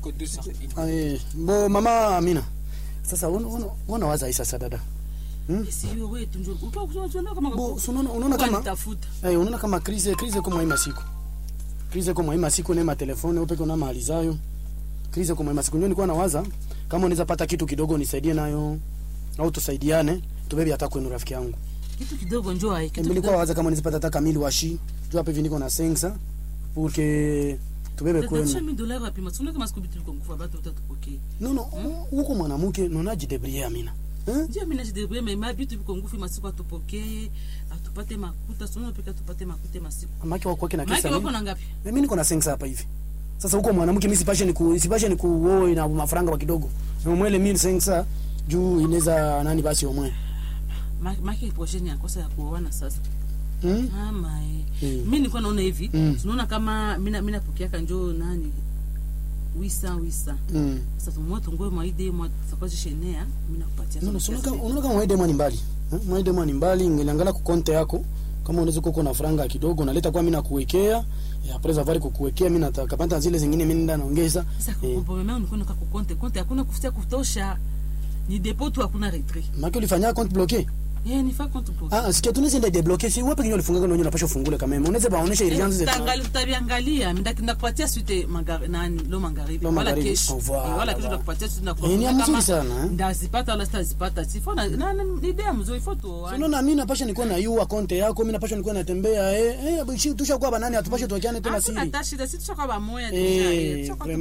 iko 200 Eh, bo mama Amina. Sasa una una unawaza hii sasa dada. Sio wewe tu ndio. Upo kusema kama Bo so unaona unaona kama tafuta. eh unaona kama krize krize kwa mwa masiku. Krize kwa mwa masiku nema telefone upeke na mali zayo. Krize kwa mwa masiku ndio nilikuwa nawaza kama unaweza pata kitu kidogo nisaidie nayo au tusaidiane tubebe hata kwenu rafiki yangu. Kitu kidogo njoo hai. Eh, Kitu Nilikuwa kidogo. waza kama nizipata hata kamili washi. Jua hapa hivi niko na sensa pour que tubebe Kwa kwenu. mi dola wapi? Masuna kama siku bitu liko ngufa bado utatupokea. No no, huko mwanamke nonaji debrie Amina. Eh? Ndio mimi najidebrouiller mais ma bitu liko ngufi masiku atupokee, atupate makuta, sio pika tupate makuta masiku. Amaki wako kwake na Maki kisa wako nini? na ngapi? Mimi niko na sensa hapa hivi. Sasa huko mwanamke mimi sipashe ni ku sipashe ni kuoe na mafaranga wa kidogo. Na mwele mimi sensa juu inaweza nani basi omwe. Ma- Maki prochaine ya kosa ya kuoana sasa. Hmm? Mama eh. Mm. Mimi nilikuwa naona hivi, Mm. tunaona kama mimi mimi napokeaka njoo nani? Wisa wisa. Mm. Sasa tumwa tungoe maide mwa tutakuwa jishenea, mimi nakupatia. No no, sasa unaona kiasi. kama unaona kama mwede mwani mbali. Eh? Mwede mwani mbali ngeliangalia ku konte yako. Kama unaweza kuko na faranga kidogo naleta kwa mimi nakuwekea. Ya presa vari kukuwekea mimi natakapata zile zingine mimi nenda naongeza. Sasa Eh. kukomboa mimi niko kwa konte konte hakuna kufutia kutosha. Ni depot tu hakuna retrait. Maki ulifanya compte bloqué. Eh ni fa compte pour. Ah, sikia tunaweza ndio debloquer. Si wewe pengine ulifunga ndio unapaswa ufungule kama mimi. Unaweza baonesha urgence zetu. Tangali tutabiangalia, ndakenda kupatia suite mangari nani lo magharibi. Lo Wala magharibi. kesho. Oh, voilà, Eh, Wala kesho voilà. ndakupatia suite na Eh, ni ya mzuri sana, eh. Ndazipata wala sitazipata. Sifona na na- ni idea mzuri foto. Unaona mimi napasha nikuwa na yua konte yako, mimi napasha nikuwa natembea eh eh bishi tushakuwa banani atupashe tuakiane tena Hakuna siri. hata shida, si tushakuwa pamoja deja, Eh, eh, tushakuwa